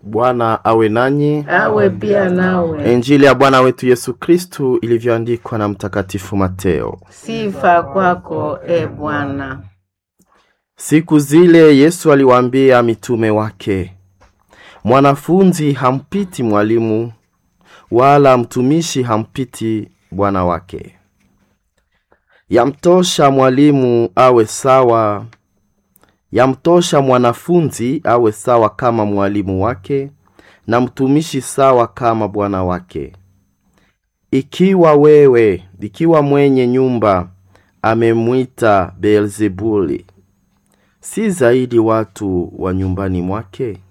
Bwana awe nanyi. awe pia nawe. Injili ya Bwana wetu Yesu Kristu ilivyoandikwa na Mtakatifu Mateo. Sifa kwako e Bwana. Siku zile Yesu aliwaambia mitume wake, mwanafunzi hampiti mwalimu, wala mtumishi hampiti bwana wake. Yamtosha mwalimu awe sawa, yamtosha mwanafunzi awe sawa kama mwalimu wake, na mtumishi sawa kama bwana wake. Ikiwa wewe, ikiwa mwenye nyumba amemwita Beelzebuli, si zaidi watu wa nyumbani mwake?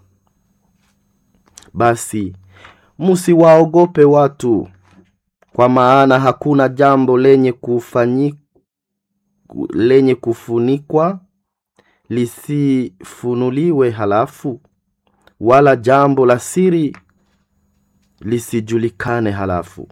Basi musiwaogope watu, kwa maana hakuna jambo lenye kufanyi, lenye kufunikwa lisifunuliwe halafu, wala jambo la siri lisijulikane halafu.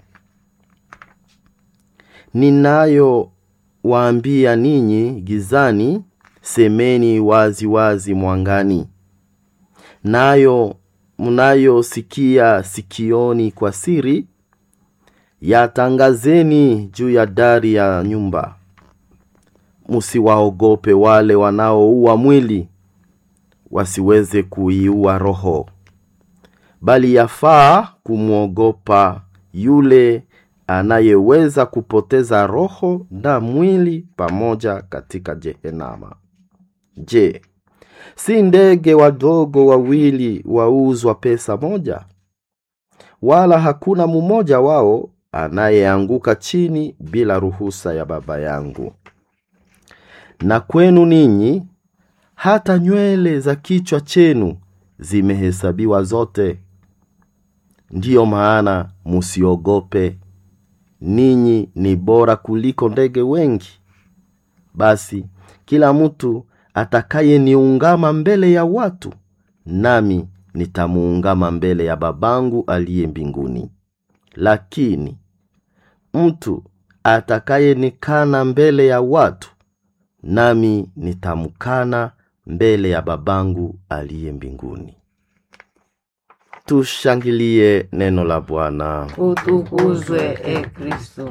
Ninayowaambia ninyi gizani, semeni wazi wazi mwangani, nayo mnayosikia sikioni kwa siri, yatangazeni juu ya dari ya nyumba. Musiwaogope wale wanaoua mwili, wasiweze kuiua roho, bali yafaa kumwogopa yule anayeweza kupoteza roho na mwili pamoja katika Jehenama. Je, si ndege wadogo wawili wauzwa pesa moja? Wala hakuna mmoja wao anayeanguka chini bila ruhusa ya Baba yangu. Na kwenu ninyi, hata nywele za kichwa chenu zimehesabiwa zote. Ndiyo maana musiogope, ninyi ni bora kuliko ndege wengi. Basi kila mtu atakayeniungama mbele ya watu, nami nitamuungama mbele ya babangu aliye mbinguni. Lakini mtu atakayenikana mbele ya watu, nami nitamkana mbele ya babangu aliye mbinguni. Tushangilie neno la Bwana. Utukuzwe e Kristo.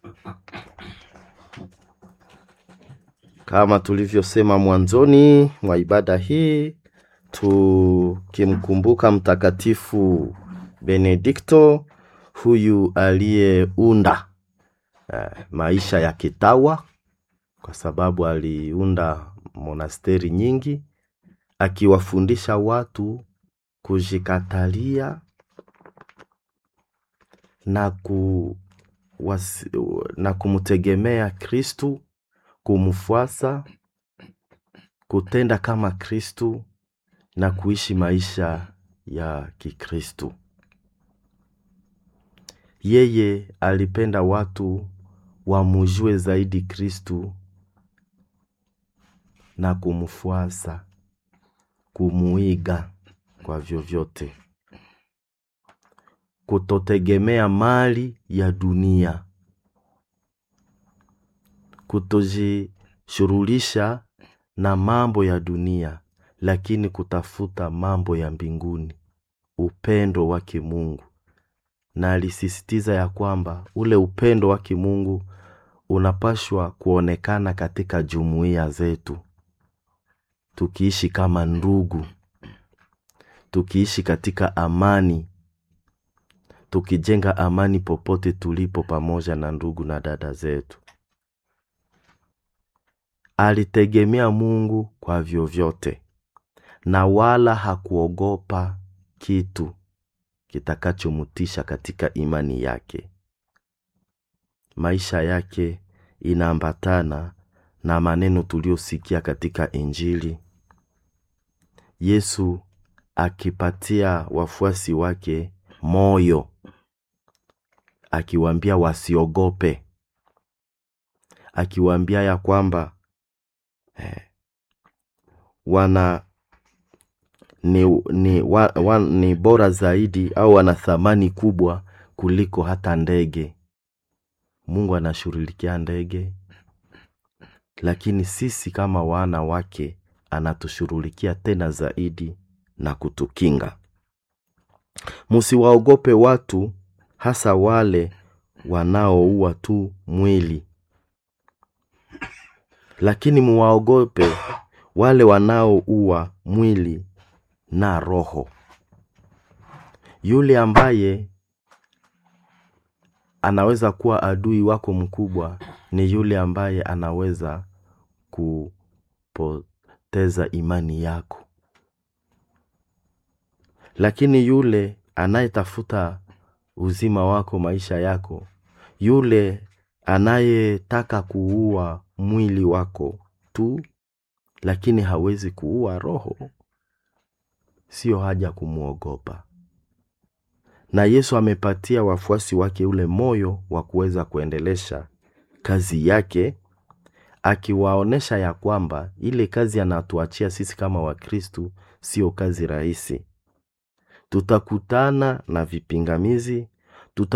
Kama tulivyosema mwanzoni mwa ibada hii, tukimkumbuka Mtakatifu Benedikto, huyu aliyeunda eh, maisha ya kitawa, kwa sababu aliunda monasteri nyingi, akiwafundisha watu kujikatalia na, ku, wasi, na kumtegemea Kristu kumfuasa, kutenda kama Kristu na kuishi maisha ya Kikristu. Yeye alipenda watu wamujue zaidi Kristu na kumfuasa, kumuiga kwa vyovyote, kutotegemea mali ya dunia kutojishughulisha na mambo ya dunia, lakini kutafuta mambo ya mbinguni, upendo wa kimungu. Na alisisitiza ya kwamba ule upendo wa kimungu unapashwa kuonekana katika jumuiya zetu, tukiishi kama ndugu, tukiishi katika amani, tukijenga amani popote tulipo, pamoja na ndugu na dada zetu. Alitegemea Mungu kwa vyovyote na wala hakuogopa kitu kitakachomutisha katika imani yake. Maisha yake inaambatana na maneno tuliyosikia katika Injili, Yesu akipatia wafuasi wake moyo, akiwaambia wasiogope, akiwaambia ya kwamba Eh, wana ni, ni, wa, wa, ni bora zaidi au wana thamani kubwa kuliko hata ndege. Mungu anashughulikia ndege, lakini sisi kama wana wake anatushughulikia tena zaidi na kutukinga. Musiwaogope watu, hasa wale wanaoua tu mwili, lakini muwaogope wale wanaoua mwili na roho. Yule ambaye anaweza kuwa adui wako mkubwa ni yule ambaye anaweza kupoteza imani yako, lakini yule anayetafuta uzima wako, maisha yako, yule anayetaka kuua mwili wako tu, lakini hawezi kuua roho, sio haja kumwogopa. Na Yesu amepatia wafuasi wake ule moyo wa kuweza kuendelesha kazi yake, akiwaonesha ya kwamba ile kazi anatuachia sisi kama Wakristu sio kazi rahisi. Tutakutana na vipingamizi,